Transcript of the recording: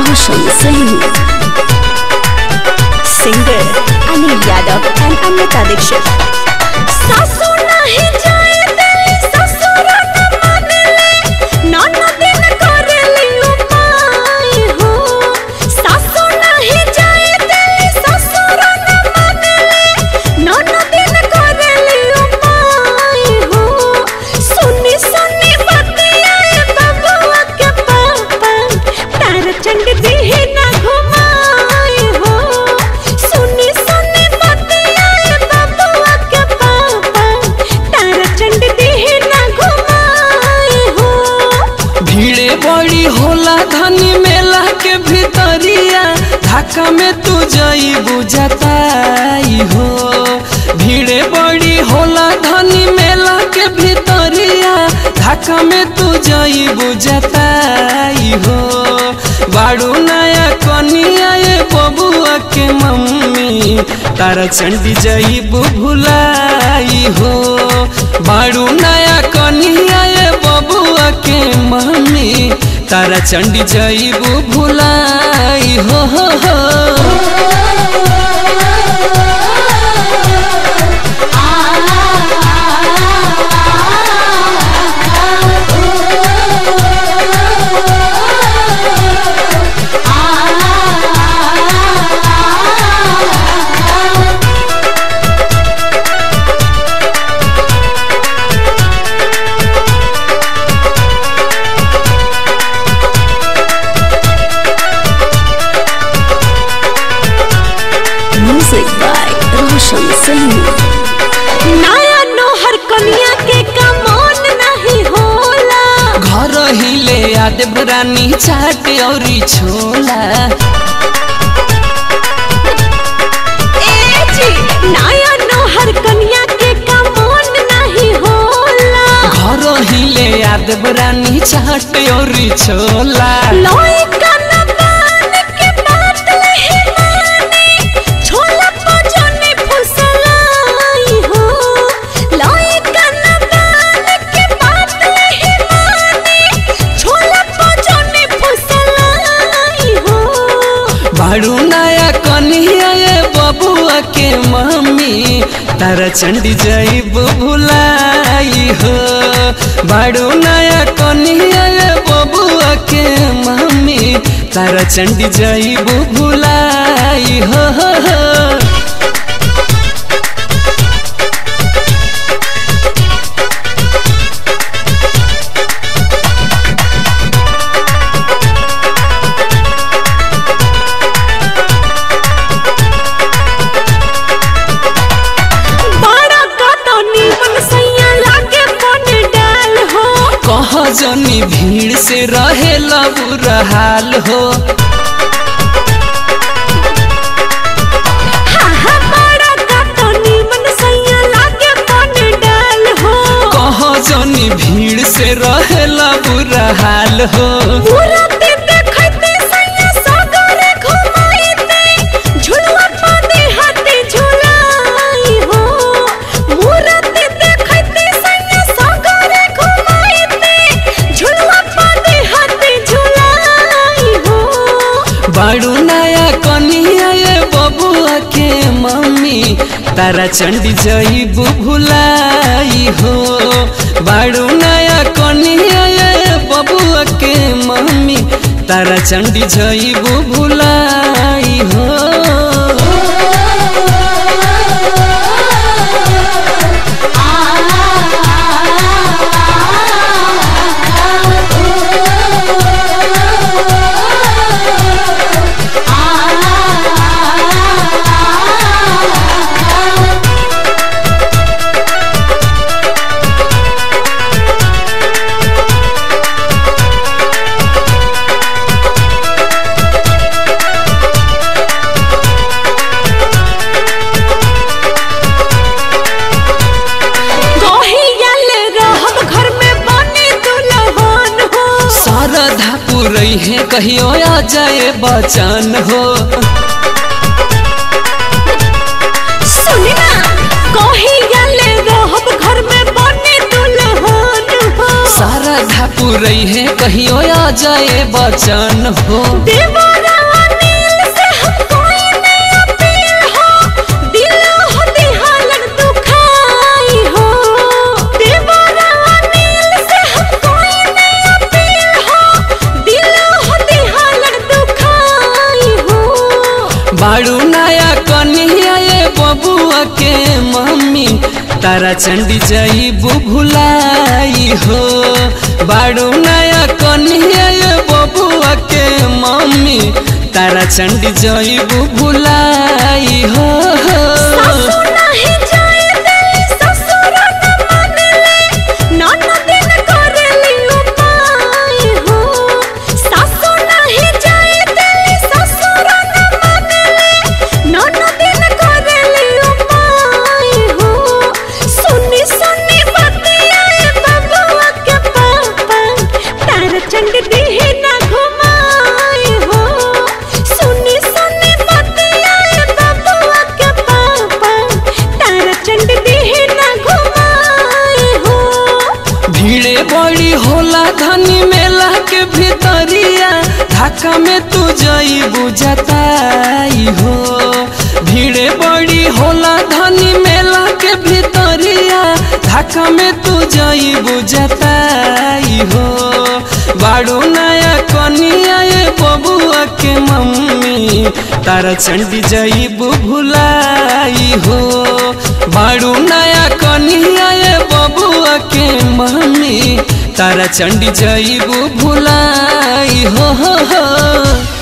Roshan Singh. Singer Anil Yadav and Amrita Dixit. सासू नाही जाए दिली ससुर न मानेले ननदिन करेली उपाय हो सासू नाही जाए दिली ससुर न मानेले ननदिन करेली उपाय हो सुनी सुनी बतियाए बबुआ के पापा तार चंड दिहे ना घुमाए हो सुनी सुनी बतियाए बबुआ के पापा तार चंड दिहे ना घुमाए हो भीड़े बड़ी होला धनी मेला के भीतरिया ढाका में तू जई बुझताई हो भीड़े बड़ी होला धनी मेला के भीतरिया ढाका में तू जई बुझताई हो बाड़ू नया कनिया ये बबुआ के मम्मी तारा चंडी जई भुलाई हो बाड़ू नया कनिया ये बबुआ के मम्मी तारा चंडी जईबू भुलाई हो हो हो Music by Roshan Singh. नया नोहर कनिया के कमोन नहीं होला घर हिले याद रानी चाट और छोला ए जी नया नोहर कनिया के कमोन नहीं होला घर हिले याद रानी चाट और छोला लोई कनबान के बात लहे माने छोला पजने फुसलाई हो लोई कनबान के बात लहे माने छोला पजने फुसलाई हो बाड़ू नया कन्हैया ये बबुआ के मम्मी तारा चंडी जईबू भुलाई हो बाड़ू नया कन्हैया ये बबुआ के मम्मी तारा चंडी जईबू भुलाई हो, हो, हो। बड़ा कटनी मन सैया लागे बन डाल हो कह जनी भीड़ से रहे बुरा हाल हो हाँ हाँ बड़ा कटनी मन सैया लागे बन डाल हो कह जनी भीड़ से रहे बुरा हाल हो पूरा दिन देखते सैया सगरे घुमाईते झुलवा पाते हाथे झुलाई हो पूरा दिन देखते सैया सगरे घुमाईते झुलवा पाते हाथे झुलाई हो बाड़ू नया कन्हैया ये बबुआ के मम्मी तारा चंडी जईबू भुलाई हो बाड़ू नया कन्हैया ये बबुआ के मम्मी तारा चंडी जईबू भुलाई हो गहियल रहब घर में बने दुल्हन हो शारदा पुरई है कहियो आ जाए बचन हो सुनी ना गहियल रहब घर में बने दुल्हन हो शारदा पुरई है कहियो आ जाए बचन हो देवर बाड़ू नया कन्हैया ये बबुआ के मम्मी तारा चंडी जाइबू भुलाई हो बाड़ू नया कन्हैया ये बबुआ के मम्मी तारा चंडी जाइबू भुलाई हो सासु नाही जाए दिली ससुर न मानेले ननद न करेली उपाय हो सासु नाही जाए दिली ससुर न मानेले ननद न करेली उपाय हो सुनी सुनी बतिया बबुआ के पापा तार चंड देह ना घुमाए हो सुनी सुनी बतिया बबुआ के पापा तार चंड देह ना घुमाए हो भीड़े बड़ी होला धनी मेला के भीतरिया ढाका में तू जाइबू जताई हो भीड़े बड़ी होला धनी मेला के भीतरिया ढाका में तू जाइबू जताई हो बाड़ू नया कनिया ये बबुआ के मम्मी तारा चंडी जाइबू भुलाई हो बाड़ू नया कनिया ये बबुआ के मम्मी तारा चंडी जाइबू भुलाई हो, हो, हो।